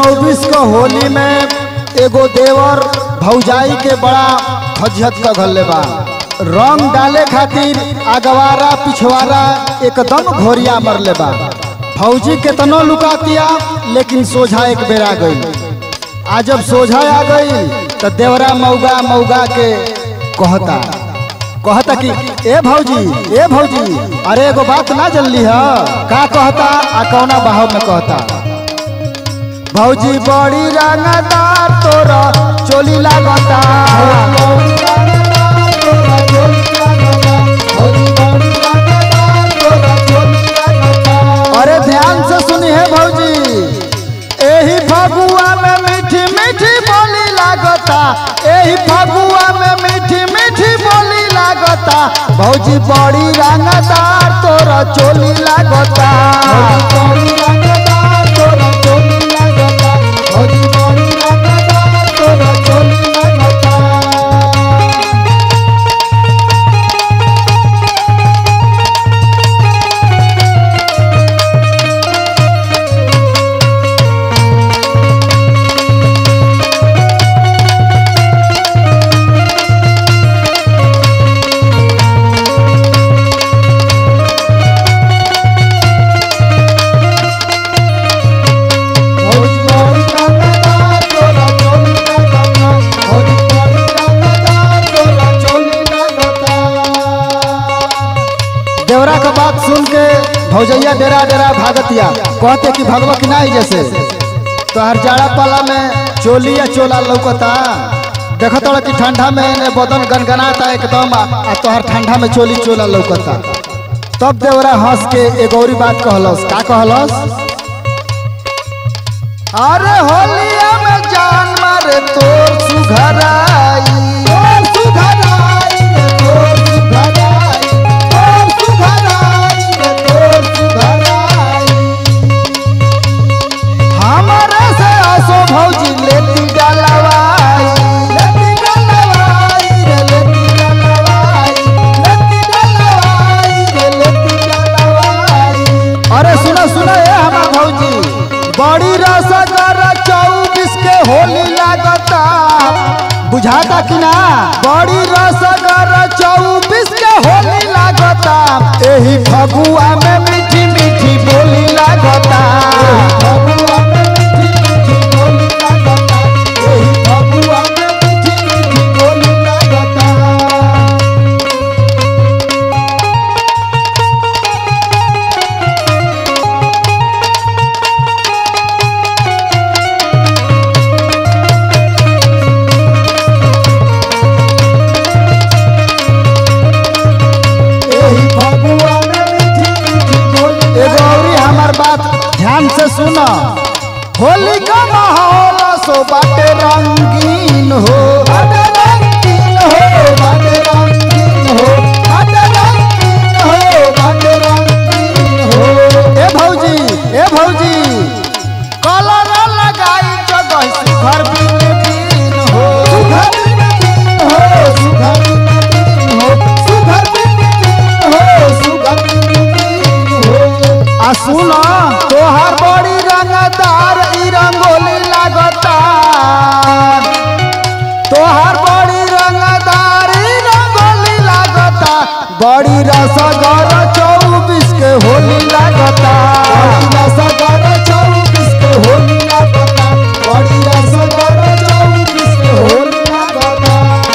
चौबीस को होली में एगो देवर भौजाई के बड़ा फजहत का घल्ले बा रंग डाले खातिर अगवारा पिछवारा एकदम घोरिया मरले बा फौजी केतनो लुकातिया लेकिन सोझा एक बेर आ गई आ जब सोझा आ गई तो देवरा मौगा मौगा के कहता कहता कि ए भौजी ए भौजी अरे एगो बात ना जल्ली है का कहता आ कौना बहाव में कहता भौजी बड़ी रंगदार तोरा चोली लागता अरे ध्यान से सुनी है भौजी एही फगुआ में मीठी मीठी बोली लागता एही फगुआ में मीठी मीठी बोली लागता भौजी बड़ी रंगदार तोरा चोली लागता देवरा का बात सुन के भौजैया डेरा डेरा भागतिया कहते कि भगवा की नहीं जैसे तोहर जाड़ा पाला में चोली या चोला लौकता देखो तोड़ा कि ठंडा में ने बदन गनगनाता एकदम आ आ तोहर ठंडा में चोली चोला लौकता तब देवरा हंस के एक औरी बात कहलस का कहलस अरे होलिया में जान मारे तोर सुघराई तोर सुघराई रे तोर सुघराई तोर सुघराई रे तोर सुघराई हमारे से आसो भौजी लेती डलवाई लेती डलवाई रे लेती डलवाई लेती डलवाई रे लेती डलवाई अरे सुनो सुनो ए हमार भौजी बड़ी रसगर चौबीस के होली लागता बुझाता कि ना बड़ी रसगर चौबीस के होली लागता एही फगुआ में मीठी मीठी बोली लागता फगुआ में मीठी मीठी बोली लागता एही फगुआ में मीठी मीठी बोली लागता एही फगुआ में मीठी मीठी बोली एगो औरी हमार बात ध्यान से सुनो होली का माहौल सो बाटे रंगीन हो बाटे रंगीन हो बाटे रंगीन हो बाटे रंगीन हो बाटे रंगीन हो ए भौजी ए भौजी कलर लगाई जगह सुघर बिन दिन हो सुघर बिन दिन हो सुघर बिन दिन हो सुघर बिन दिन हो सुघर बिन दिन हो आ सुनो तोहार बड़ी रंगदार ई रंगोली लागता तोहार बड़ी रंगदार ई रंगोली लागता बड़ी रसगर चौबीस के होली लागता बड़ी रसगर चौबीस के होली लागता बड़ी रसगर चौबीस के होली लागता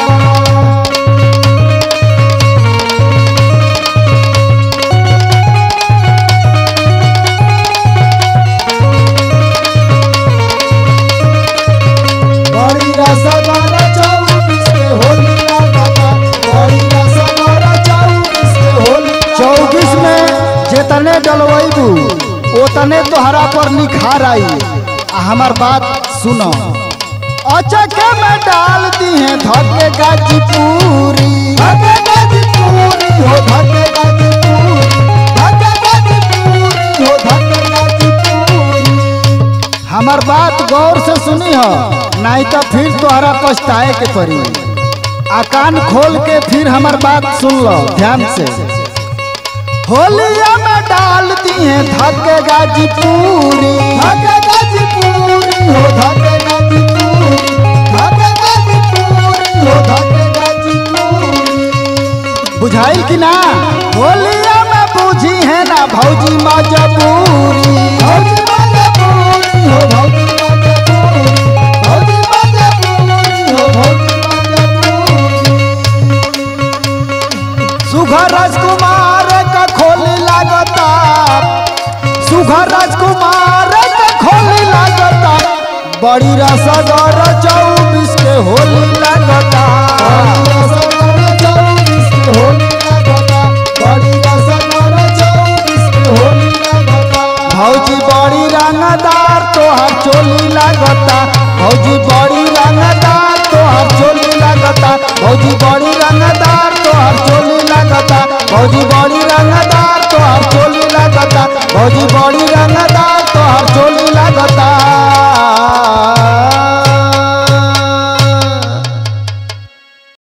बड़ी रसगर चौबीस के होली लागता बड़ी रसगर चौबीस के होली चौबीस में जितने डलवैबू उतने तोहरा पर निखार आई आ हमार बात सुनो अचके में डाल दी है धके गाजी पूरी धके गाजी पूरी हो धके गाजी पूरी धके गाजी पूरी हो धके गाजी पूरी हमार बात गौर से सुनी हो नहीं तो फिर तोहरा पछताए के पड़ी आ कान खोल के फिर हमार बात सुन लो ध्यान से होलिया में डाल दी है धके गाजी पूरी धके गाजी पूरी हो बड़ी रसगर चौबीस के होली लगता भौजी बड़ी रंगदार तोहार चोली लगता भौजी बड़ी रंगदार तोहार चोली लगता भौजी बड़ी रंगदार तोहार चोली लगता भौजी बड़ी रंगदार तोहार चोली लगता भौजी बड़ी